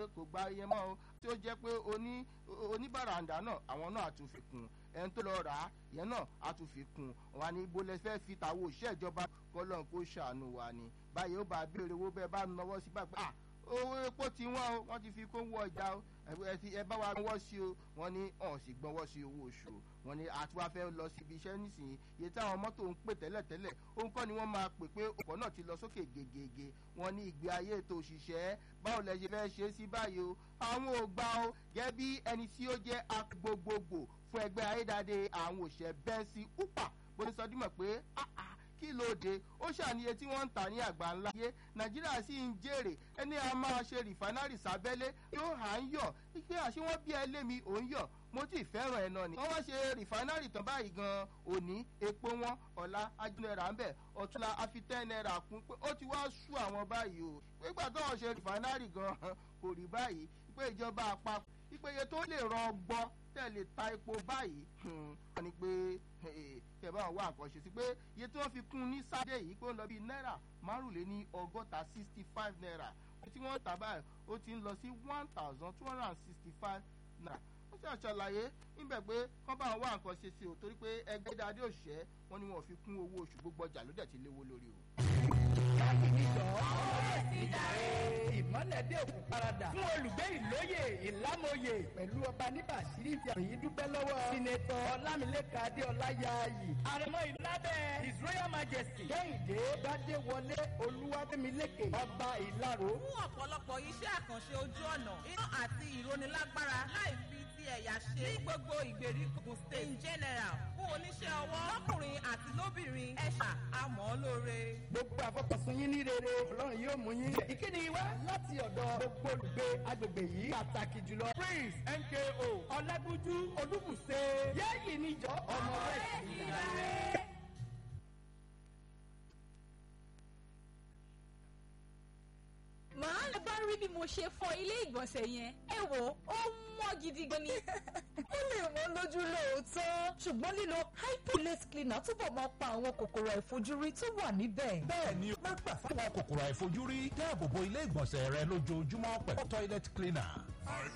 kò gba iye mọ́ o tí ó jẹ́ pé oní oníbàràǹdà náà àwọn náà tún fi kún ẹni tó lọ rà á yẹn náà á tún fi kún wa ní ibo lẹ fẹ́ fi tàwọn òṣìṣẹ́ ìjọba kọ́lọ́n kó ṣàánú wa ni báyìí ó bá béèrè owó bẹ́ẹ̀ bá nọwọ́ sí báyìí ah owó epo ti wọ́n o wọ́n ti fi kó wọ ọjà o ẹ bá wa gbọ́wọ́ sí o wọ́n ní ọ̀hún sì gbọ́wọ́ sí owó oṣù o wọ́n ní àti wá fẹ́ lọ síbi iṣẹ́ nísìnyí iye táwọn mọ́tò ń pè tẹ́lẹ̀tẹ́lẹ̀ òun kọ́ ni wọ́n máa pè pé ọkọ̀ náà ti lọ sókè gègègè wọ́n ní ìgbé ayé ètò òṣìṣẹ́ báwo lẹ ṣe fẹ́ ṣe é sí báyìí o àwọn ò gbà o gẹ́gẹ́ bí ẹni tí ó jẹ́ agbogbogbò fún ẹgbẹ́ ayédáde àwọn òṣìṣẹ́ bẹ́ńsì upa bó ti sọ dímọ̀ pé kí ló dé ó ṣàníye tí wọ́n ń tà ní àgbà ńlá yé nàìjíríà sì ń jèrè ẹni a máa ṣe rìfánárì sábẹ́lé yóò hà ń yọ̀ pé àṣé wọ́n bí ẹlẹ́mi òun yọ̀ mo ti fẹ́ràn ẹ̀ náà ni. wọ́n wá ṣe rìfánárì tán báyìí gan-an òní epo wọn ọ̀la ajínẹ́ra ń bẹ̀ ọ̀túnla afitẹ́ náírà kún pé ó ti wá sú àwọn báyìí o nígbà tó wọ́n ṣe rìfánárì gan-an kò rí báyìí pé ìjọba àpapọ̀ ìpèyè tó lè rọgbọ tẹ̀lé ta epo báyìí wọ́n ní pé kẹ bá wọn wá nǹkan ṣe sí pé iye tí wọ́n fi kún ní sáde yìí pé ó ń lọ bíi náírà márùnléní ọgọ́ta sixty five naira tí wọ́n tà báyìí ó ti ń lọ sí one thousand two hundred and sixty five naira wọ́n ṣe àṣàlàyé níbẹ̀ pé kán bá wọn wá nǹkan ṣe sí o torí pé ẹgbẹ́ dáadé òṣìṣẹ́ wọn ni wọn fi kún owó oṣù gbogbo ọjà ló dẹ̀ ti léwó lórí o. láti níjọ ọ̀rẹ́ sí jàre. ìmọ̀lẹ̀ dé òkú parada fún olùgbé ìlóye ìlámòye pẹ̀lú ọba níbàṣírí ti àyè dúpẹ́ lọ́wọ́. sinetọ ọlámilẹ́ka adéọlá yaayi. àrẹ̀mọ ìlábẹ́ his royal majesty. kẹ́hìndé gbadéwọlé olúwàbẹ̀mílẹ́kè ọba ìlaró. fún ọ̀pọ̀lọpọ̀ iṣẹ́ àkànṣe ojú ọ̀nà iná àti ìrónilágbára láì fi ti ẹ̀yà ṣe ní gbogbo ìgbèríko state in general fún oníṣẹ́ ọwọ́ lọ́kùnrin àti lóbìnrin ẹ̀ṣà àmọ́ lóore. gbogbo àfọkànsùn yín ní rere ọlọ́run yóò mú yín. ìkíni wá láti ọ̀dọ̀ gbogbo olùgbé agbègbè yìí pàtàkì jùlọ. prince nko ọlágúnjú olúbùṣe yẹ́yì níjọ ọmọ rẹ̀ sí i. màá lè bá rí bí mo ṣe fọ ilé ìgbọ̀nsẹ̀ yẹn ẹ wò ó mọ́ gidi gan ni. ó lè wọ́n lójú lóòótọ́ ṣùgbọ́n lílo hypolate cleaner túbọ̀ máa pa àwọn kòkòrò àìfojúrí tó wà níbẹ̀. bẹ́ẹ̀ni má gbà fáwọn kòkòrò àìfojúrí dáàbò bo ilé ìgbọ̀nsẹ̀ rẹ lójoojúmọ́ pẹ̀lú toilet cleaner.